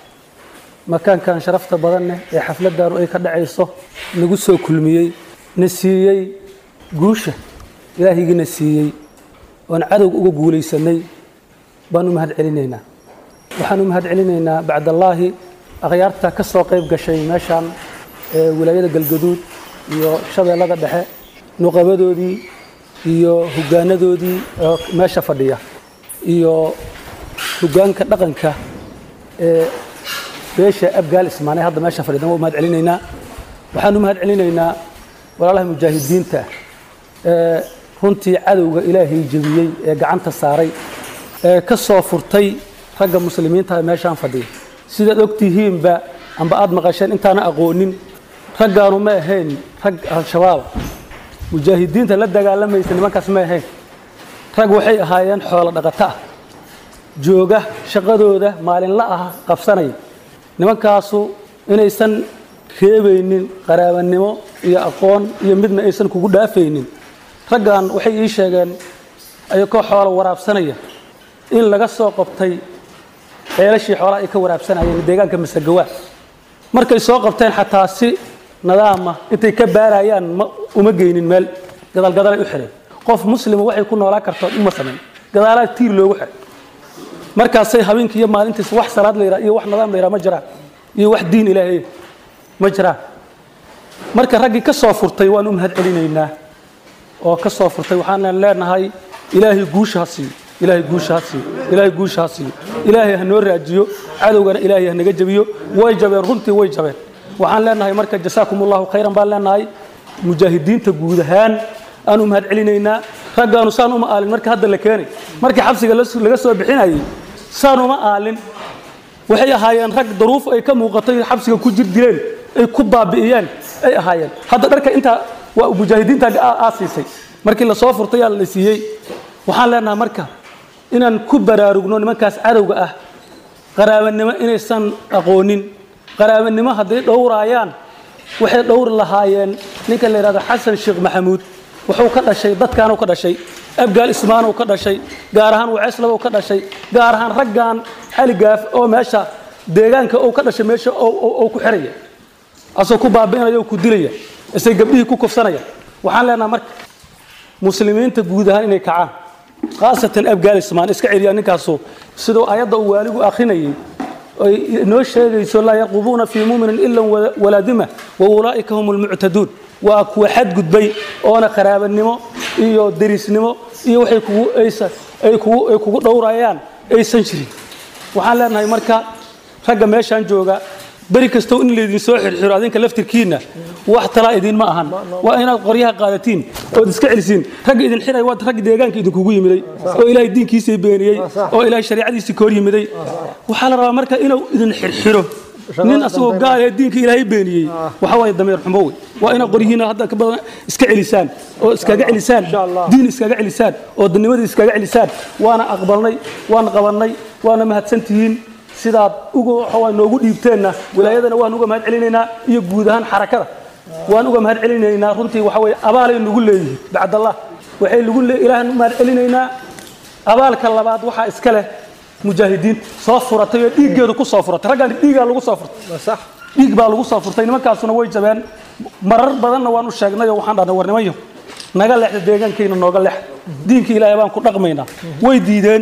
مكان كان شرفت بدنه ee xafladdan ay ka dhacayso nagu soo kulmiyey na siiyey guusha ilaahigina siiyey oon cadowga uga guulaysanay baan u mahad celinaynaa waxaan u mahad celinaynaa bacdallaahi akhyaarta ka soo qayb gashay meeshaan ee wilaayada galgaduud iyo shabeellada dhexe nuqabadoodii iyo hoggaanadoodii oo meesha fadhiya iyo hoggaanka dhaqanka ee beesha abgaal ismaanay hadda meesha fadhidan waa u mahad celinaynaa waxaan u mahad celinaynaa walaalaha mujaahidiinta ee runtii cadowga ilaahay jebiyey ee gacanta saaray ee ka soo furtay ragga muslimiinta ee meeshaan fadhiya sidaad ogtihiinba amba aad maqasheen intaana aqoonin raggaanu ma ahayn rag al-shabaab mujaahidiinta la dagaalamaysa nimankaas ma ahayn rag waxay ahaayeen xoolo dhaqato ah jooga shaqadooda maalinla ah qabsanaya nimankaasu inaysan reebaynin qaraabanimo iyo aqoon iyo midna aysan kugu dhaafaynin raggan waxay ii sheegeen ayakoo xoolo waraabsanaya in laga soo qabtay ceelashii xoolaha ay ka waraabsanayeen deegaanka masagawaa markay soo qabteen xataa si nadaama intay ka baarayaan ma uma geynin meel gadaalgadalay u xidheen qof muslima waxay ku noolaan kartood uma samayn gadaalaa tiir loogu xidhay markaasay habeenkii iyo maalintiis wax salaad la yidhaha iyo wax nadaam la yidhaha ma jiraan iyo wax diin ilaahay ma jiraan marka raggii ka soo furtay waan u mahad celinaynaa oo ka soo furtay waxaan leenahay ilaahay guusha ha siiyo ilaahay guusha ha siiyo ilaahay guusha ha siiyo ilaahay ha noo raajiyo cadowgana ilaahay ha naga jabiyo way jabeen runtii way jabeen waxaan leenahay marka jasaakum allahu khayran baan leenahay mujaahidiinta guud ahaan aan u mahad celinaynaa raggaanu saan uma aalin marka hadda la keenay markii xabsiga las- laga soo bixinayay saan uma aalin waxay ahaayeen rag daruuf ay ka muuqatay xabsiga ku jir dileen ay ku baabi'iyeen ay ahaayeen hadda dharka intaa waa mujaahidiinta aasiisay markii lasoo furtay yaa la siiyey waxaan leenahay marka inaan ku baraarugno nimankaas cadowga ah qaraabanimo inaysan aqoonin qaraabanimo hadday dhowraayaan waxay dhowri lahaayeen ninka la yidhahdo xasan sheekh maxamuud wuxuu ka dhashay dadkaanuu ka dhashay abgaal ismaanuu ka dhashay gaar ahaan waceeslabuu ka dhashay gaar ahaan raggan xaligaaf oo meesha deegaanka uu ka dhashay meesha uu ku xiraya asoo ku baabi'inaya oo ku dilaya isay gabdhihii ku kufsanaya waxaan leenahay marka muslimiinta guud ahaan inay kacaan khaasatan abgaal ismaan iska celiyaa ninkaasu siduu ayadda uu waaligu akhrinayay ay inoo sheegayso laa yarqubuuna fii muminin ila walaadima wa ulaa'ika hum almuctaduun waa kuwa xadgudbay oona qaraabanimo iyo derisnimo iyo waxay kugu aysa ay kugu ay kugu dhowrayaan aysan jirin waxaan leenahay marka ragga meeshaan jooga beri kastow in laydin soo xirxiro adinka laftirkiinna wax talaa idin ma ahan waa inaad qoryaha qaadatiin ood iska celisiin ragga idin xiray waa ragga deegaanka idinkugu yimiday oo ilaahay diinkiisii beeniyey oo ilaahay shariicadiisii ka hor yimiday waxaa la rabaa marka inuu idin xirxiro nin asagoo gaal ee diinka ilaahay beeniyey waxa waaye dameer xumo wey waa inaad qoryihiina hadda ka badan iska celisaan oo iskaga celisaan diin iskaga celisaan oo dadnimadii iskaga celisaan waana aqbalnay waan qabannay waana mahadsantihiin sidaad uga waxawaa noogu dhiibteenna wilaayadana waan uga mahad celinaynaa iyo guud ahaan xarakada waan uga mahad celinaynaa runtii waxa weye abaalay nagu leeyihiin bacdallah waxay lagu le ilaahan u mahad celinaynaa abaalka labaad waxaa iska leh mujaahidiin soo furatay oo dhiiggeedu ku soo furatay raggaan dhiigaa lagu soo furtay dhiig baa lagu soo furtay nimankaasuna way jabeen marar badanna waan u sheegnay oo waxaan dhahnay war nimanyo naga leexda deegaankayna nooga leex diinka ilaahay baan ku dhaqmaynaa way diideen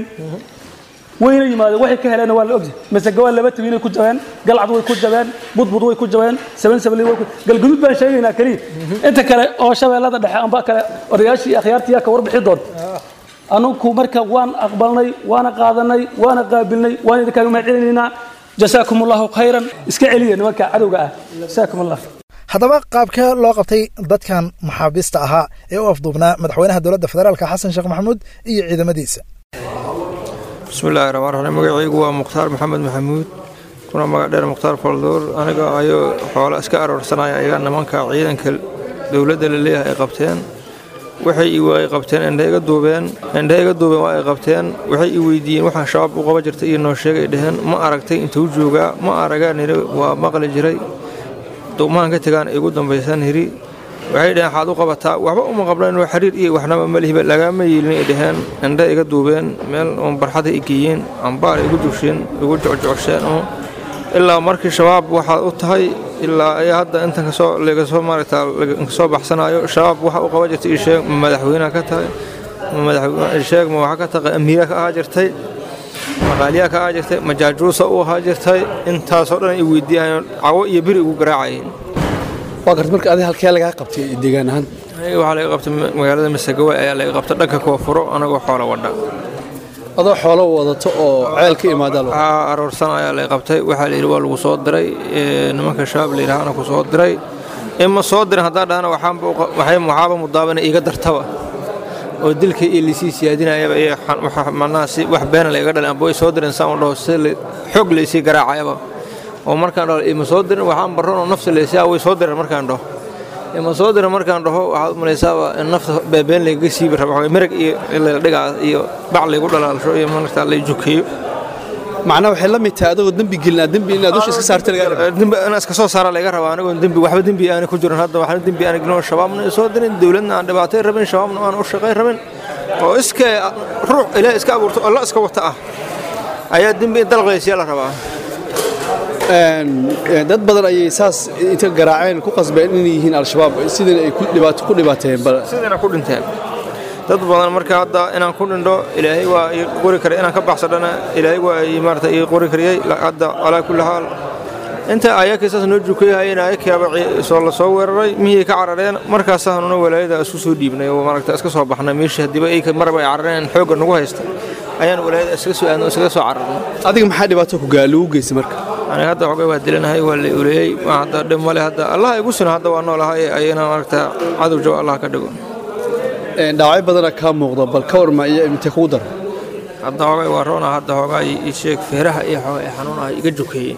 wayna yimaadeen waxay ka heleenna waa la ogyahay masage waa laba tabiinay ku jabeen galcad way ku jabeen budbud way ku jabeen saban sabli way ku galgudud baan sheegaynaa keliya inta kale oo shabeellada dhexe amba kale odayaashii iyo akhyaartii ka warbixi doonta anugu marka waan aqbalnay waana qaadanay waana qaabilnay waan idinkaaga mahad celinaynaa jasaakum allahu khayran iska celiya nimanka cadowga ah jasaakum allah haddaba qaabkee loo qabtay dadkan maxaabiista ahaa ee u afduubnaa madaxweynaha dowladda federaalka xasan sheekh maxamuud iyo ciidamadiisa bismillahi raxmaan raxiim magacaygu waa mukhtaar maxamed maxamuud kuna magac dheer mukhtaar faldoor aniga ayuu xoolo iska aroorsanaya iga nimanka ciidanka dowladda la leeyahay ay qabteen waxay i ay qabteen indhe iga duubeen indhe iga duubeen waa ay qabteen waxay i weydiiyeen waxaan shabaab u qaba jirtay iyo noo sheegay dheheen ma aragtay intuu joogaa ma aragaan hiri waa maqli jiray duumahan ka tegaan igu dambaysan hiri waxay dheheen waxaad u qabataa waxba uma qabnayn oo xiriir iyo waxnaba malihiba lagama yeelin ay dheheen indhe iga duubeen meel uun barxada i geeyeen ambaar igu dusheen igu jocjocosheen oo ilaa markii shabaab waxaad u tahay ilaa ay hadda intan kasoo lagasoo maaragtaa kasoo baxsanayo shabaab waxa u qaba jirtay isheeg ma madaxweynaha ka tahay ma madaxweyne isheeg ma waxa ka tahay amiira ka ahaa jirtay maqaaliyaa ka ahaa jirtay ma jaajuusa u ahaa jirtay intaasoo dhan ay weydiiyaan cawo iyo biri ugu garaacayeen waa garta marka adiga halkee lagaa qabtay deegaan ahaan aniga waxaa laga qabtay magaalada masagawaay ayaa laga qabtay dhanka koonfuro anagoo xoola wadha adoo xoolo wadato oo ceel ka imaada waxaa aroorsan ayaa laga qabtay waxaa la yidhi waa lagu soo diray nimanka shabaab la yidhaahana ku soo diray ima soo dirin haddaan dhahana waxaaba mudaabana iiga dartaba oo dilka iyo lisii siyaadinayaba iyo macnaha si wax beena la iga dhalin amba way soo direen saan u dhaho si xoog laysii garaacayaba oo markaan dhaho ima soo dirin waxaan barran oo nafta laysaa way soo direen markaan dhaho ima soo dirin markaan dhaho waxaad u malaysaaba in nafta beebeen laygaga siibi raba merag iyo ladhigaa iyo bac laygu dhalaalsho iyo markaa lay jukeeyo macnaa waxay la mid tahay adagoo dembi gelinaa dembi inaad dusha iska saarta laga raba dembi inaan iska soo saara laga rabaa anigoon dembi waxba dembi aani ku jirin hadda waxna dembi aani gelin oo shabaabna soo dirin dowladna aan dhibaatay rabin shabaabna aan u shaqayn rabin oo iska ruux ilaah iska abuurto oo la iska wata ah ayaa dembi in dalqaysiya la rabaa dad badan ayay saas inta garaaceen ku qasbeen inay yihiin al-shabaab sidana ay ku dhibaateen sidana ku dhinteen dad badan marka hadda inaan ku dhindho ilaahay waa ii qori karay inaan ka baxsadhana ilaahay waa ii maarata ii qori kariyey hadda calaa kulli xaal inta ayakii saas noo jukayhayeen ayakaaba soo la soo weeraray mihii ka carareen markaasaanuna walaayada isku soo dhiibnay oo maaragta iska soo baxnay meeshii haddiiba ay maraba ay carareen xoogga nagu haysta ayaan walaayada iskaga soo aadno iskaga soo cararnay adiga maxaa dhibaato ku gaa lagu geystay marka aniga hadda xogay waa dilanahay waa la uleeyey hadda dhib male hadda allah igu sino hadda waa noolahay ayana maaragta cadow jaba allah ka dhigo dhaawacyo badana kaa muuqda bal ka warma iyo intee kugu dara hadda hogay waa roona hadda hogaa ii sheeg feeraha iyo xoga ee xanuunaha iga jukeeyey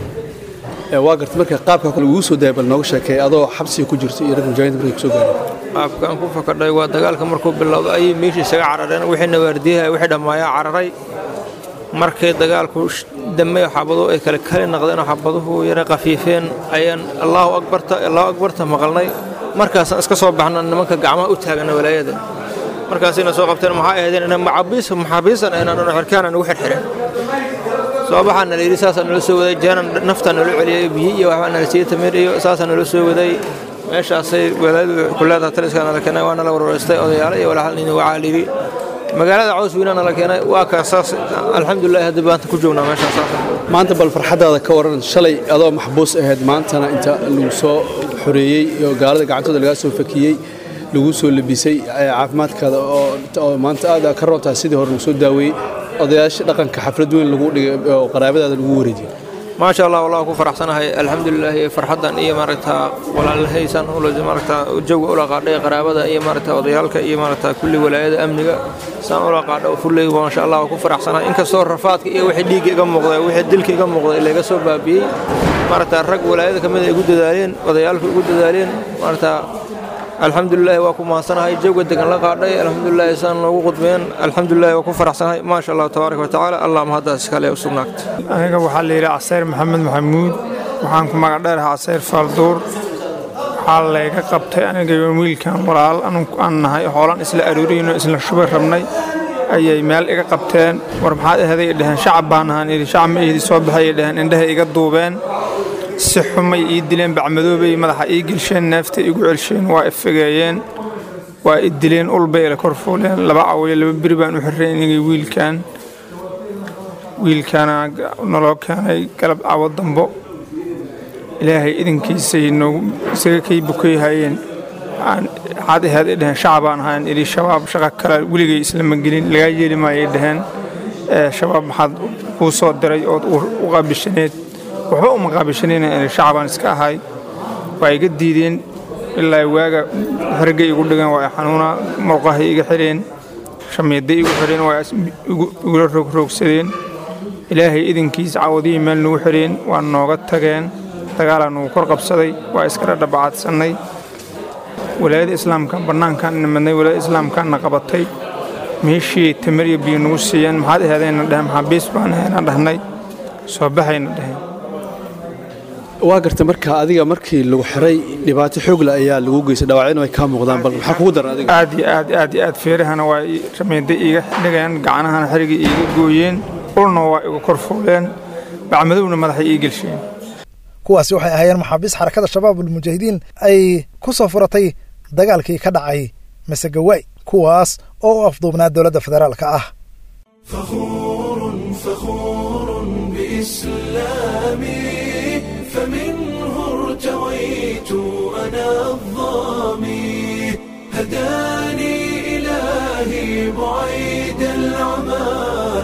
waa garta marka qaabka kale ugu soo daaya bal nooga sheekay adoo xabsiga ku jirto iyo rag mujaahidiin markay kusoo gaareen qaabkaan ku fakadhay waa dagaalka markuu bilowdo ayay meeshii isaga carareen wixii nawaardiyaha wixii dhammaayaa cararay markay dagaalku damey xabaduhu ay kale kali naqdeen xabaduhu yara qafiifeen ayaan allahu akbarta allahu akbarta maqalnay markaasaan iska soo baxna nimanka gacmaha u taagana walaayada markaasayna soo qabteen maxaa ahaydeen ina maxaabiis maxaabiisan aynan xirkaana nagu xirxireen soo baxaa nala yidhi saasaa nala soo waday jeenan naftaa nala celiyay biyi iyo waxbaa nala siiyey tamir iyo saasaa nala soo waday meeshaasay walaayadu kuleedaha taliskaa nala keenay waa nala warwareystay odayaalo iyo walaalnini waxaa la yidhi magaalada caws weyna nala keenay waa kaasaas alxamdulilah hadda baanta ku joognaa meeshaas maanta bal farxaddaada ka waran shalay adoo maxbuus ahayd maantana inta lagu soo xoreeyey oo gaalada gacantooda lagaa soo fakiyey lagu soo labisay caafimaadkaada oo maanta aad ka roontahay sidii hore lagu soo daaweeyey odayaasha dhaqanka xaflad weyn lagu dhigay oo qaraabadaada lagu wareejiyey maasha allah wallah ku faraxsanahay alxamdulilah farxaddan iyo maaragta walaalahaysan maaragta jawga ula qaadhay qaraabada iyo maaragta odayaalka iyo maaragta kulli walaayada amniga saan ula qaadha fulley maasha allah ku faraxsanahay inkastoo rafaadka iyo wixii dhiigga iga muuqday wixii dilka iga muuqday laga soo baabiyey maaragta rag walaayada ka mid ay igu dadaaleen odayaalku igu dadaaleen maaragta alxamdulilah waa ku mahadsanahay jawga degan la qaadhay alxamdulilah saan noogu qudbeen alxamdulilah waa ku faraxsanahay maasha allah tabaaraka watacaala allah mahaddaas iskale u sugnaagta aniga waxaa la yidhi casayr maxamed maxamuud waxaan ku magac dheeraha casayr faalduur waxaa layga qabtay aniga wiilkan walaal aan nahay hoolan isla arooriyno isla shuba rabnay ayay meel iga qabteen war maxaad ahaday dhaheen shacab baan ahaan idhi shacab ma ihdi soo baxay dhaheen indhaha iga duubeen si xumay ii dileen bacmadoobay madaxa ii gelsheen neeftay igu celsheen waa ifigeeyeen waa i dileen ulbay ila kor fuuleen laba cawiyo laba beri baan u xirray inagii wiilkan wiilkaana naloo keenay galab cawo dambo ilaahay idinkiisay noogu isaga kay bukayhayeen waxaad ahayd ay dhaheen shacabaan ahaan idhi shabaab shaqa kale weligay islama gelin lagaa yeeli maayay dhaheen shabaab maxaad kuu soo diray ood u qaabishaneed waxba uma qaabishanayna inay shacabaan iska ahay waa iga diideen ilaa waaga xergay igu dhigan waa xanuuna murqahay iga xireen shamiiday igu xireen waa igula rogroogsadeen ilaahay idinkiis cawadihii meel nagu xireen waa nooga tageen dagaalaa nugu kor qabsaday waa iskala dhabacadsannay walaayada islaamka bannaankaan nimadnay walaayada islaamkaana qabatay meeshii tamar iyo biyo nagu siiyeen maxaad ahaadayna dhaheen maxaabiis baan ahayna dhahnay soo baxayna dhaheen waa garta marka adiga markii lagu xiray dhibaato xoogla ayaa lagu geystay dhaawacina way kaa muuqdaan bal maxaa kugu daran adiga aad iyo aad aad iyo aad feerahana waa ramiiday iiga dhigeen gacanahana xerigii iiga gooyeen ulna waa igu kor fuuleen bacmadowna madaxay ii gelsheen kuwaasi waxay ahaayeen maxaabiis xarakada shabaabulmujaahidiin ay ku soo furatay dagaalkii ka dhacay masegawaay kuwaas oo u afduubnaa dowladda federaalka ah فخور بإسلامي فمنه ارتويت أنا الظامي هداني إلهي بعيد العمى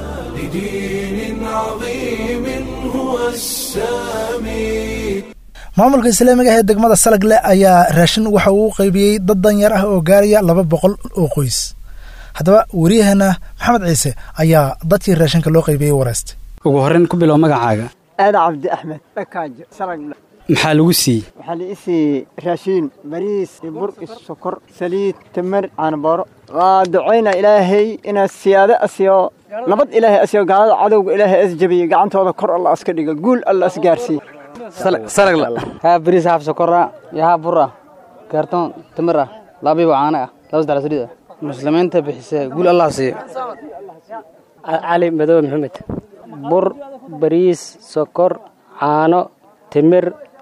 لدين عظيم هو السامي maamulka islaamiga ah ee degmada salagle ayaa raashin waxa uu qaybiyey dad danyar ah oo gaaraya laba boqol oo qoys haddaba wariyahana maxamed ciise ayaa dadkii raashinka loo qaybiyey wareystay ugu horreyn ku bilow magacaaga aada cabdi axmed dhakaajo salagle maxaa lagu siiyey waxaa la ii siiyey raashiin bariis iyo bur iyo sokor saliid tamar caanabooro waa ducayna ilaahay inaad siyaado asiyo nabad ilaahay asiyo gaalada cadowga ilaahay as jabiye gacantooda kor alla aska dhiga guul alla as gaarsiiye salagla haa bariis haaf sokora iyo haaf bur ah kaartoon timir ah labiiba caano ah laba saddex saliid ah muslimiinta bixisee guul allah siiyo cali madow maxamed bur bariis sokor caano timir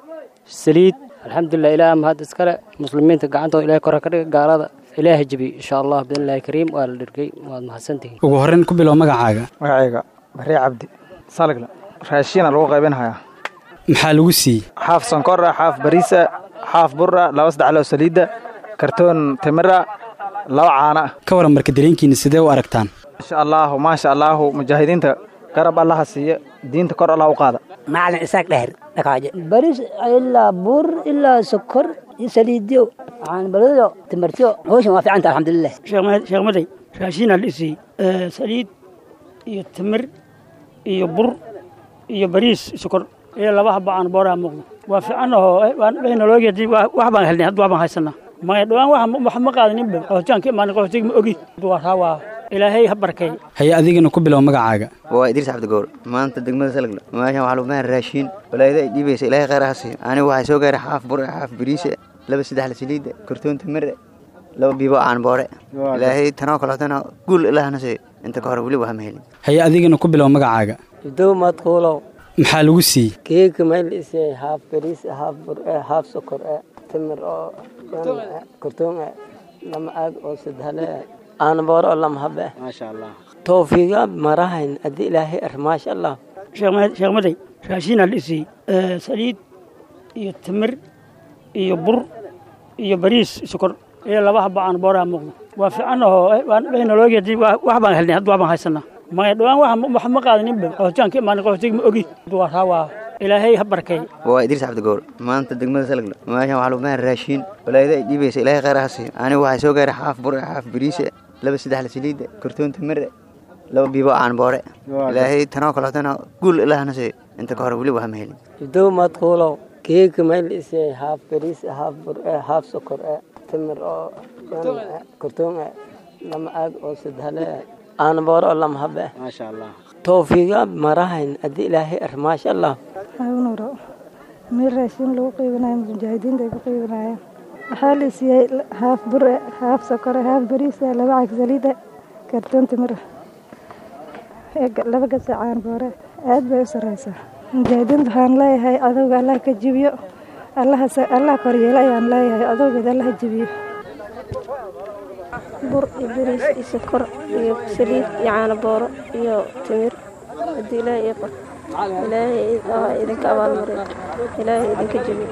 saliid alxamdulilah ilaah mahad iskale muslimiinta gacantooda ilahay kora ka dhiga gaalada ilaaha jebi insha allah biidnillahi kariim waa la dhirgay waad mahadsantihiin ugu horreyn ku bilow magacaaga magacayga barre cabdi salagla raashiina lagu qaybinhayaa maxaa lagu siiyey xaaf sonkor ah xaaf bariisa xaaf bur ah laba saddex loo saliidda kartoon timira laba caano ah ka waran marka dareenkiina sidee u aragtaan insha allaahu maasha allaahu mujaahidiinta garab allaha siiya diinta kor allah u qaada macalin isaaq dheher dhakaaje baris ilaa bur ilaa sokor iyo saliidyo waxaan balado timirtyo hawshan waa fiicanta alxamdulilah sheekh maday raashiinaa la isiiyey saliid iyo timir iyo bur iyo bariis sokor iyo laba haba aan booraa muuqdo waa fiicannahoo naloogeedi wax baan helnay hadda wax baan haysanaa maya dhawaan wax ma qaadaninba qohotaan ka imaanin qohotiga ma ogi waa waa ilaahay ha barkay haye adigana ku bilow magacaaga waa idriis cabdigoor maanta degmada salagla meeshan waxaa lagu mahan raashiin walaayada ay dhiibaysa ilaahay khayr ha siiyo anigu waxay soo gaaray xaaf bur xaaf bariise laba saddex la saliida kartoon timire laba biibo aan boore ilaahay tanoo kaleetana guul ilaahna siiyo inta ka hore weli waa ma helin haye adigana ku bilow magacaaga dow madquulow maxaa lagu siiyey keeka mayl isee haaf bariis haaf bur haaf sokor timir oo kartoon lama aag oo sadhale aanbooro oo lama habe maasha allah toofiiga marahayn haddii ilaahay ar maasha allah sheekh maday raashiinaa la isiiyey saliid iyo timir iyo bur iyo bariis sokor iyo laba haba aan booraa muuqdo waa fiicannahoo naloogeedi wax baan helnay hadda wax baan haysanaa maya dhawaan wax ma qaadaninba qohotaan ka imaanin qohotiga ma ogi waa waa ilaahay ha barkay waa idriis cabdigoor maanta degmada salagla meeshan waxaa lagu mahan raashiin walaayada ay dhiibaysa ilaahay khayr ha siiyo anigu waxay soo gaaray xaaf bur xaaf bariise laba saddex la saliida kartoon timire laba biibo aan boore ilaahay tanoo kaleetana guul ilaahna siiyo inta ka hore weli waa ma helin dow madquulow keeka mayl isee haaf bariis haaf bur haaf sokor timir oo kartoon lama aag oo sadhale aanbooro oo lama habe maasha allah toofiiga marahayn haddii ilaahay ar maasha allah agunuro meel raashin lagu qiibinayo mujaahidiinta ay ku qiibinayaan waxaa la siiyey haaf bure haaf sokore haaf bariisa laba cag saliida kartoon timira laba gasac caan boore aad bay u sareysaa mujaahidiinta waxaan leeyahay adowga allah ka jibiyo allah koryeelo ayaan leeyahay adowgeed allah jibiyo bur iyo bariis iyo sokor iyo saliid iyo caano booro iyo timir haddii ilaahay ii qor ilaahay aa idinka abaalmarin ilaahay idinka jebiyo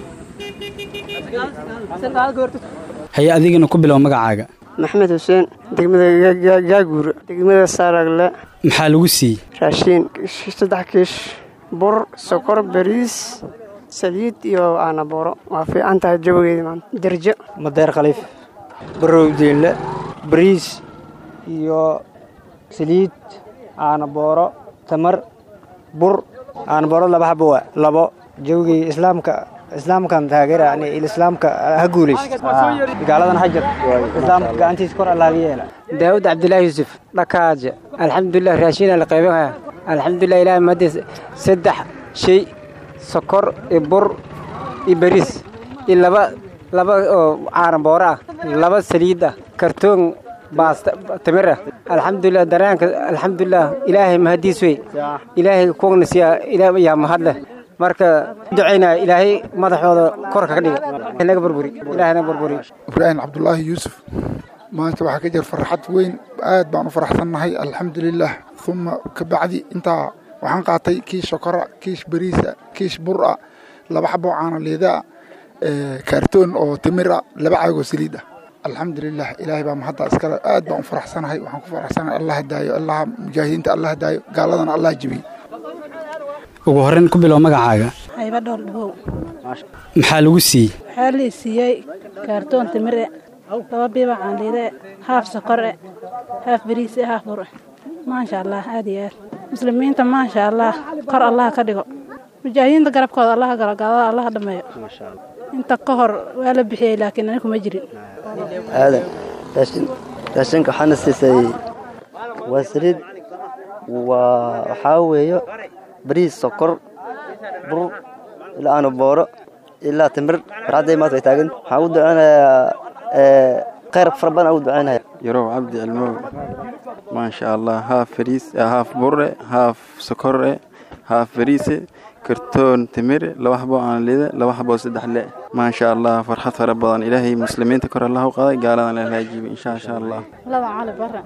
haye adigana ku bilow magacaaga maxmed xuseen degmada gaaguur degmada saaragle maxaa lagu siiyey raashiin saddex kiish bur sokor bariis saliid iyo caano booro waa fiican tahay jawigeedi maanta derjo madeer khaliif barow diinle bariis iyo saliid caano booro tamar bur caano booro laba xabo waa labo jawigii islaamka islaamkan taageera yani islaamka ha guulaysto gaaladan ha jir islaamka gacantiisa kor allaaga yeela daawud cabdilaahi yuusuf dhakaaje alxamdulilah raashiina la qaybinaya alxamdulilah ilaahay mahadiis saddex shay sokor iyo bur iyo bariis iyo laba laba oo caano booro ah laba saliid ah kartoon baasta timir ah alxamdulilah daraanka alxamdulilah ilaahay mahadiis wey ilaahay kuwagna siya ilaah yaa mahad leh marka ducaynaya ilaahay madaxooda korka ka dhiga naga burburi ilaahay naga burburi ibraahim cabdulaahi yuusuf maanta waxaa ka jira farxad weyn aad baan u faraxsannahay alxamdulilah uma kabacdi intaa waxaan qaatay kiish sokora kiish bariisa kiish bura laba xaboo caano liidaa kaartoon oo timira laba caagoo saliid ah alxamdulilah ilaahay baa mahadda iskale aad baan u faraxsanahay waxaan ku faraxsanahay allah daayo allah mujaahidiinta allah daayo gaaladana allah jebiyo ugu horreyn ku bilow magacaaga hayba dhowr dhabow maxaa lagu siiyey waxaa la siiyey kaartoon timire laba biiba caanliide haaf sokore haaf bariise haaf bur maasha allah aad iyo aad muslimiinta maasha allah kor allah ka dhigo mujaahidiinta garabkooda allah galo gaalada allah dhameeyo inta ka hor waa la bixiyey laakiin anigu ma jirin aadan raashinka waxaana siisay waa saliid waa waxaa weeyo bariis sokor bur ilaa aano booro ilaa timir farxadday maanta way taagan waxaan u duceynayaa khayr fara badan aan u duceynaya yarow cabdi cilmow maasha allah haaf fariis haaf burre haaf sokorre haaf fariise kartoon timir laba xabo aan lida laba xabo saddex le maasha allah farxad fara badan ilaahay muslimiinta kor allah u qaaday gaaladan la hagaajibi insha insha allah laba cali bare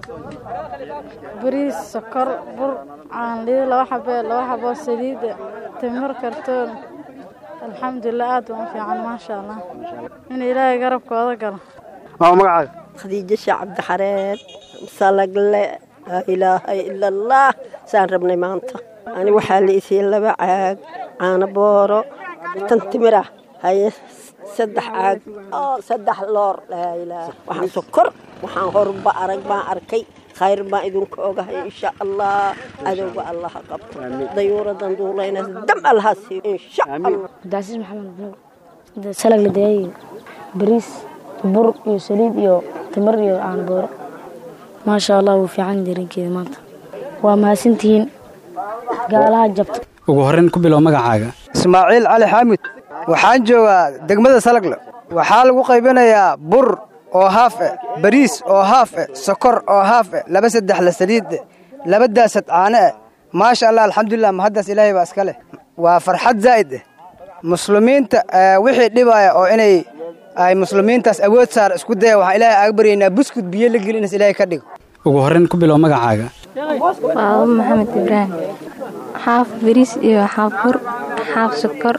bariis sokor bur caanlido laba xabe laba xabo saliid timir kartoon alxamdulilah aad baan u fiican maasha allah in ilaahay garabkooda galo maa magacaaga khadiijo sheekh cabdixareed salagle laa ilaaha ila allah saan rabnay maanta ani waxaa la isiiyey laba caag caano booro tan timir ah haye saddex caag oo saddex loor laa ilaah waxaan sokor waxaan horba arag baan arkay khayr baan idinku ogahay insha allah adowga allah ha qabto dayuuradan duulayna dam allaha siiyo insha allah cabdicasiis maxamed nuur salag la dayay bariis bur iyo saliid iyo timir iyo caano booro maasha allah wuu fiican darinkeeda maanta waa mahadsantihiin gaalaha jabta ugu horreyn ku bilow magacaaga ismaaciil cali xaamid waxaan joogaa degmada salagle waxaa lagu qaybinayaa bur oo haaf eh bariis oo haaf eh sokor oo haaf eh laba saddex la saliid eh laba daasad caano eh maasha allah alxamdulilah mahaddaas ilaahay baa iska leh waa farxad zaa'id eh muslimiinta wixii dhibaya oo inay ay muslimiintaas awood saar isku daya waxaan ilaahay aaga baryaynaa buskud biyo la geli inas ilaahay ka dhigo ugu horreyn ku bilow magacaaga waa maxamed ibraahim xaaf bariis iyo xaaf bur xaaf sokor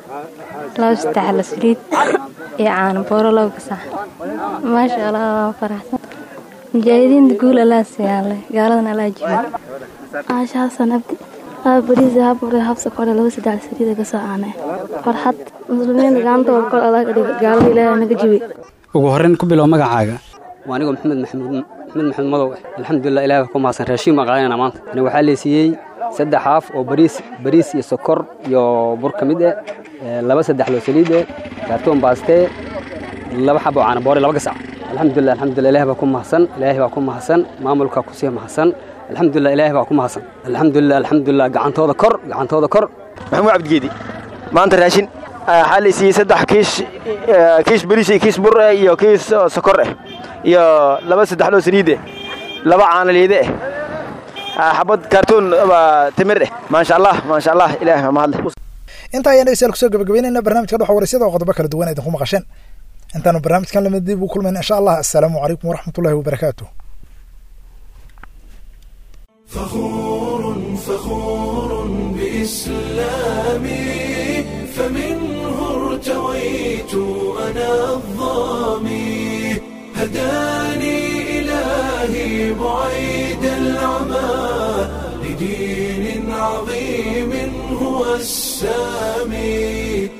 laba saddex la saliid iyo caano booro laba gasac maasha allah waa faraxsan mujaahidiinta guul allaa siyaale gaaladan allaa jiba caasha xasan abdi haaf bariis haaf bur haaf sokor laba saddex la saliid gasoo caano farxad muslimiinta gacantooda kor allah ka dhigo gaalada ilaahay naga jibi ugu horreyn ku bilow magacaaga waa anigoo maxamed maxamuud maxamed maxamed madow ah alxamdulilah ilaah ku mahadsan raashiin baan qaadanayna maanta ani waxaa la siiyey saddex haaf oo bariis bariis iyo sokor iyo bur ka mid eh laba saddex loo saliid eh kaartoon baastee laba xabo caana boore laba gasac alxamdulilah alxamdulilah ilaah baa ku mahadsan ilaahay baa ku mahadsan maamulka ku sii mahadsan alxamdulilah ilaahay baa ku mahadsan alxamdulilah alxamdulilah gacantooda kor gacantooda kor maxamuud cabdigeedi maanta raashin waxaa la siiyey saddex kiish kiish bariis iyo kiish bur eh iyo kiish sokor eh iyo laba saddex loo saliid eh laba caanaliide eh xabad kaartoon timir eh maasha allah maasha allah ilaahay ma mahadle intaa ayaan dhegeystayaal kusoo gabagabeynayna barnaamijka dhuxa waraysyada oo qodobo kala duwan idinku maqasheen intaanu barnaamijkan lamid dib u kulmayna insha allah assalaamu calaykum waraxmatullahi wabarakaatu فخور فخور بإسلامي فمنه ارتويت أنا الظامي هداني إلهي بعيد العمى لدين عظيم هو السامي